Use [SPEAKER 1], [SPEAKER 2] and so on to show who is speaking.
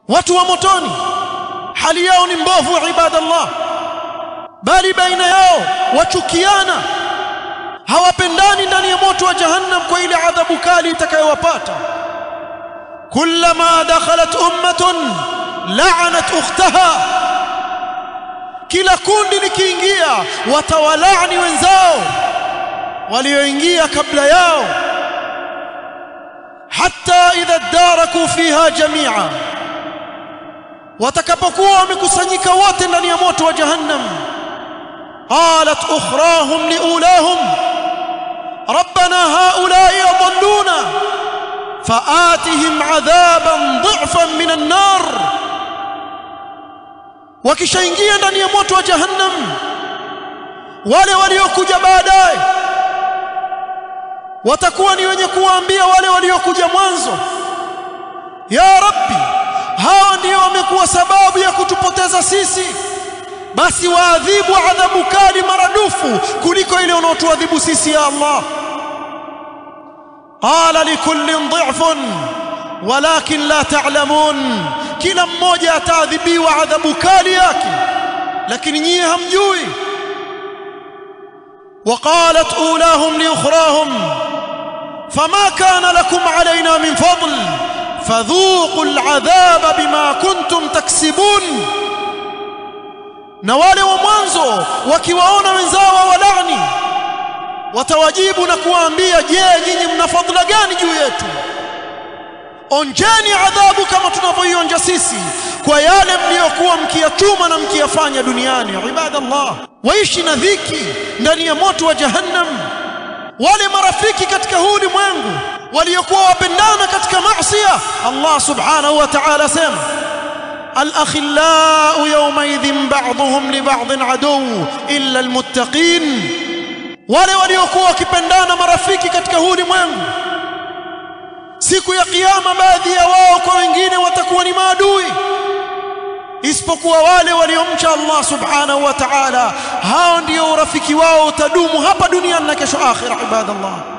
[SPEAKER 1] watu wa motoni hali yao ni mbovu ibadallah bali baina yao wachukiana hawapendani ndani ya moto wa jahannam kwa ile adhabu kali itakayowapata kullama dakhalat ummatun la'anat ukhtaha kila kundi likiingia watawalaani wenzao walioingia kabla yao hatta idha daraku fiha jami'a watakapokuwa wamekusanyika wote ndani ya moto wa jahannam qalat ukhrahum liulahum rabbana haula'i adalluna faatihim adhaban dhifan min an-nar wakishaingia ndani ya moto wa jahannam wale waliokuja baadaye watakuwa ni wenye kuwaambia wale waliokuja mwanzo ya rabbi hawa ndio wamekuwa sababu ya kutupoteza sisi basi waadhibu adhabu kali maradufu kuliko ile unaotuadhibu sisi ya Allah qala likullin dhifun walakin la ta'lamun kila mmoja ataadhibiwa adhabu kali yake lakini nyie hamjui وقالت اولاهم لاخراهم فما كان لكم علينا من فضل فذوقوا العذاب بما كنتم تكسبون na wale wa mwanzo wakiwaona wenzao walani watawajibu na kuwaambia je nyinyi mna fadhila gani juu yetu onjeni adhabu kama tunavyoionja sisi kwa yale mliokuwa mkiyatuma na mkiyafanya duniani ibadallah waishi na dhiki ndani ya moto wa jahannam wale marafiki katika huu ulimwengu waliokuwa wapendana katika maasiya Allah subhanahu wa ta'ala sema الأخلاء يومئذ بعضهم لبعض عدو إلا المتقين wale waliokuwa wakipendana marafiki katika huu ulimwengu siku ya kiyama baadhi ya wao kwa wengine watakuwa ni maadui isipokuwa wale waliomcha Allah subhanahu wa ta'ala hao ndio urafiki wao utadumu hapa duniani na kesho akhira ibadallah